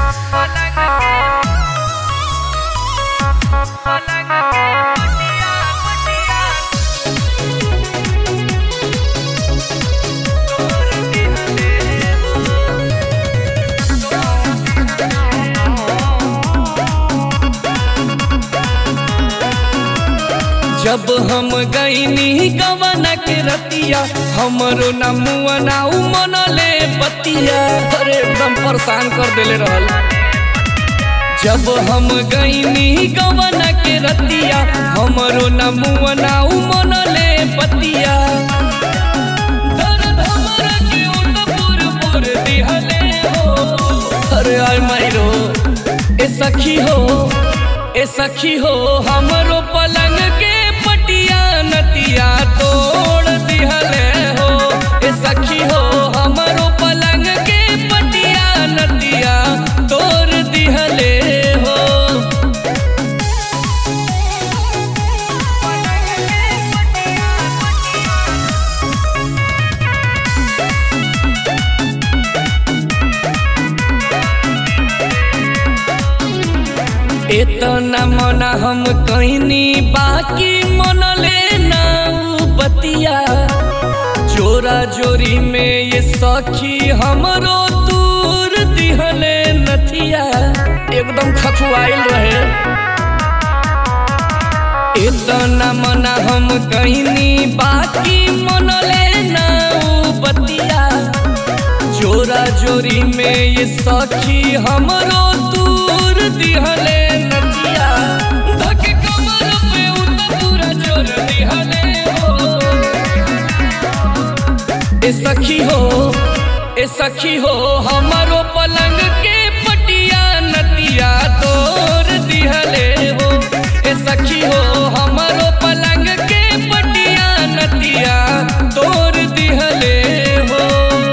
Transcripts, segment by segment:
जब हम गईनी गवन के रतिया हमरो न मुआ ना मनले बतिया अरे एकदम परेशान कर देले रहल जब हम गईनी गवन के रतिया हमरो न मुआ ना मनले बतिया दर्द हमरा के उठ पुर पुर दिहले हो अरे आय मायरो ए सखी हो ए सखी हो हमरो पलंग के पटिया नतिया तोड़ दिहले हो ए सखी हो हमरो पलंग के पटिया नतिया तोड़ दिहले हो इतना मना हम कहनी बाकी मनले ना उ बतिया जोरा जोरी में ये सखी हमरो दूर दिहले नथिया एकदम खखुआइल रहे इतना मना हम कहनी बाकी मनले ना उ बतिया जोरा जोरी में ये सखी हमरो दूर दिहले नदिया धक कमर पे उत पूरा जोर दिहले हो ए सखी हो ए सखी हो हमरो पलंग के पटिया नतिया तोर दिहले हो ए सखी हो हमरो पलंग के पटिया नतिया तोर दिहले हो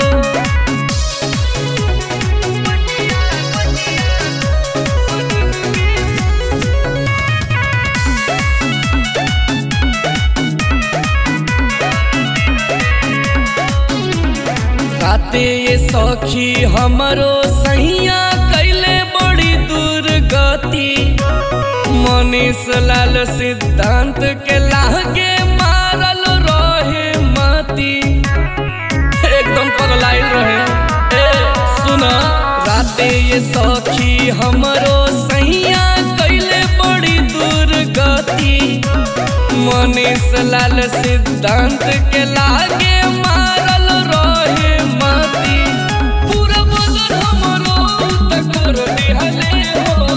राते ये सखी हमरो सैया कैले बड़ी दुर्गति मनीष लाल सिद्धांत के लागे मारल रहे मती एकदम पगलाइल रहे ए सुन राते ये सखी हमरो सैया कैले बड़ी दुर्गति मनीष लाल सिद्धांत के लागे मारल रहे मती पूरा बदन हमरो तकर दिहले हो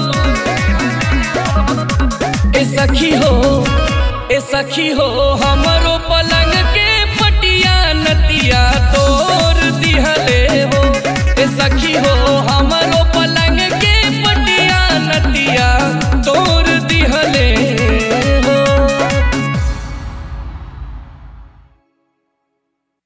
ए सखी हो ए सखी हो हमरो पलंग के पटिया नतिया तो